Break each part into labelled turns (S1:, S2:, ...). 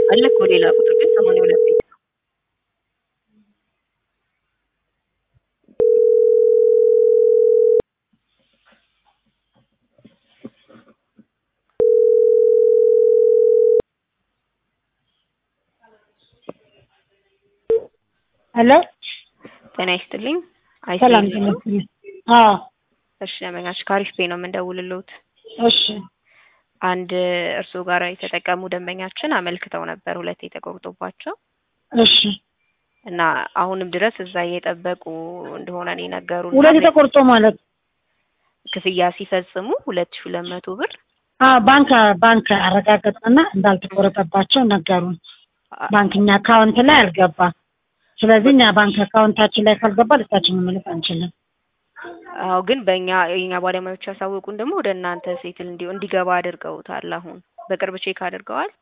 S1: አለ እኮ ሌላ ቁጥር ግን ሰማንያ ሁለት ቤት ነው።
S2: ሄሎ
S1: ጤና ይስጥልኝ።
S2: ሰላም
S1: አይሴል ነው።
S2: ተመስገን። አዎ
S1: እሺ ደንበኛች ካሪፍ ፔ ነው የምንደውልልዎት።
S2: እሺ
S1: አንድ እርስዎ ጋር የተጠቀሙ ደንበኛችን አመልክተው ነበር ሁለት የተቆርጦባቸው
S2: እሺ
S1: እና አሁንም ድረስ እዛ እየጠበቁ እንደሆነ ነው የነገሩን።
S2: ሁለት የተቆርጦ ማለት
S1: ክፍያ ሲፈጽሙ ሁለት ሺህ ሁለት መቶ ብር
S2: አዎ ባንክ ባንክ አረጋገጥንና እንዳልተቆረጠባቸው ነገሩን። ባንክኛ አካውንት ላይ አልገባም። ስለዚህ እኛ ባንክ አካውንታችን ላይ ካልገባ ልታችን መመለስ አንችልም።
S1: አዎ ግን በእኛ የኛ ባለሙያዎች ያሳወቁን ደግሞ ወደ እናንተ ሴትል እንዲ እንዲገባ አድርገውታል። አሁን በቅርብ ቼክ አድርገዋል።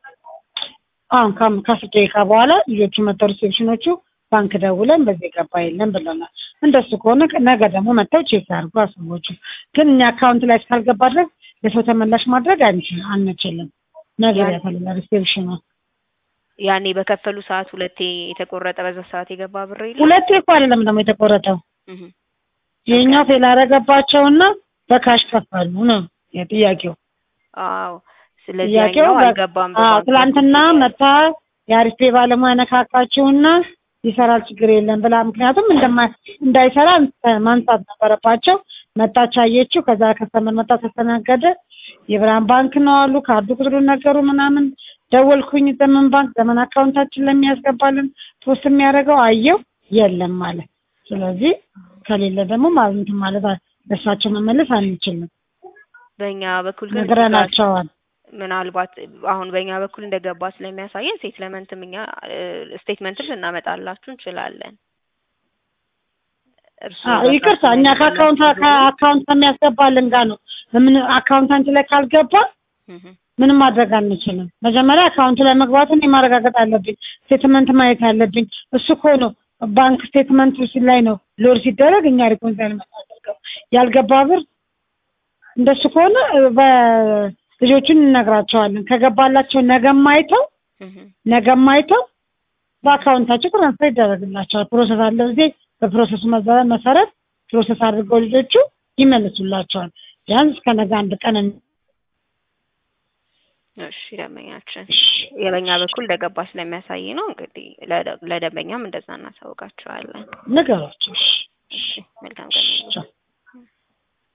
S2: አሁን ከም- ከአስር ደቂቃ በኋላ ልጆቹ መጥተው ሪሴፕሽኖቹ ባንክ ደውለን በዚህ የገባ የለም ብለናል። እንደሱ ከሆነ ነገ ደግሞ መጥተው ቼክ ያድርጉ አስቦቹ። ግን እኛ አካውንት ላይ እስካልገባ ድረስ ለሰው ተመላሽ ማድረግ አንችል አንችልም። ነገር
S1: ያን-
S2: ያፈልጋል ሪሴፕሽኑ።
S1: ያኔ በከፈሉ ሰዓት ሁለቴ የተቆረጠ በዛ ሰዓት የገባ ብር የለም።
S2: ሁለቴ እኮ አይደለም ደግሞ የተቆረጠው
S1: እህ
S2: የኛው ፌል አረገባቸውና በካሽ ከፈሉ ነው የጥያቄው።
S1: አዎ ስለዚህ
S2: ጥያቄው
S1: ያኛው
S2: በ-
S1: አልገባም።
S2: አዎ
S1: በባንክ
S2: ትላንትና
S1: በኩል
S2: መታ የአሪፍ ፔ ባለሙያ ነካካችውና ይሰራል ችግር የለም ብላ ምክንያቱም እንደማ እንዳይሰራ ማንሳት ነበረባቸው። መጣች አየችው። ከዛ ከስተመር መጣ ተስተናገደ። የብርሃን ባንክ ነው አሉ። ካርዱ ቁጥሩን ነገሩ ምናምን ደወልኩኝ። ዘመን ባንክ ዘመን አካውንታችን ለሚያስገባልን ፖስት የሚያደርገው አየው የለም ማለት ስለዚህ ከሌለ ደግሞ ማለት ማለት ለእሳቸው መመለስ አንችልም።
S1: በእኛ በኩል ግን
S2: ነግረናቸዋል።
S1: ምናልባት አሁን በእኛ በኩል እንደገባ ስለሚያሳየን ሴትልመንትም እኛ ስቴትመንትም ልናመጣላችሁ እንችላለን። እርስዎ
S2: አዎ ይቅርታ፣ እኛ ከአካውንት ከአካውንት ከሚያስገባልን ጋር ነው ምን አካውንታንት ላይ ካልገባ
S1: እህ
S2: ምንም ማድረግ አንችልም። መጀመሪያ አካውንቱ ላይ መግባቱን የማረጋገጥ አለብኝ። ስቴትመንት ማየት አለብኝ። እሱ እኮ ነው ባንክ ስቴትመንት ላይ ነው ሎድ ሲደረግ እኛ ሪኮንሳይል የምናደርገው። ያልገባ ብር እንደሱ ከሆነ በልጆቹን እንነግራቸዋለን። ከገባላቸው ነገም አይተው
S1: እህ
S2: ነገም አይተው በአካውንታቸው ትራንስፈር ይደረግላቸዋል። ፕሮሰስ አለው ጊዜ በፕሮሰሱ መዘ- መሰረት ፕሮሰስ አድርገው ልጆቹ ይመልሱላቸዋል። ቢያንስ ከነገ አንድ ቀን እን-
S1: እሺ ደንበኛችን የበኛ በኩል እንደገባ ስለሚያሳይ ነው እንግዲህ ለደ- ለደንበኛም እንደዛ እናሳውቃቸዋለን።
S2: ንገሯቸው። እሺ፣
S1: እሺ መልካም ቀን።
S2: ቻው።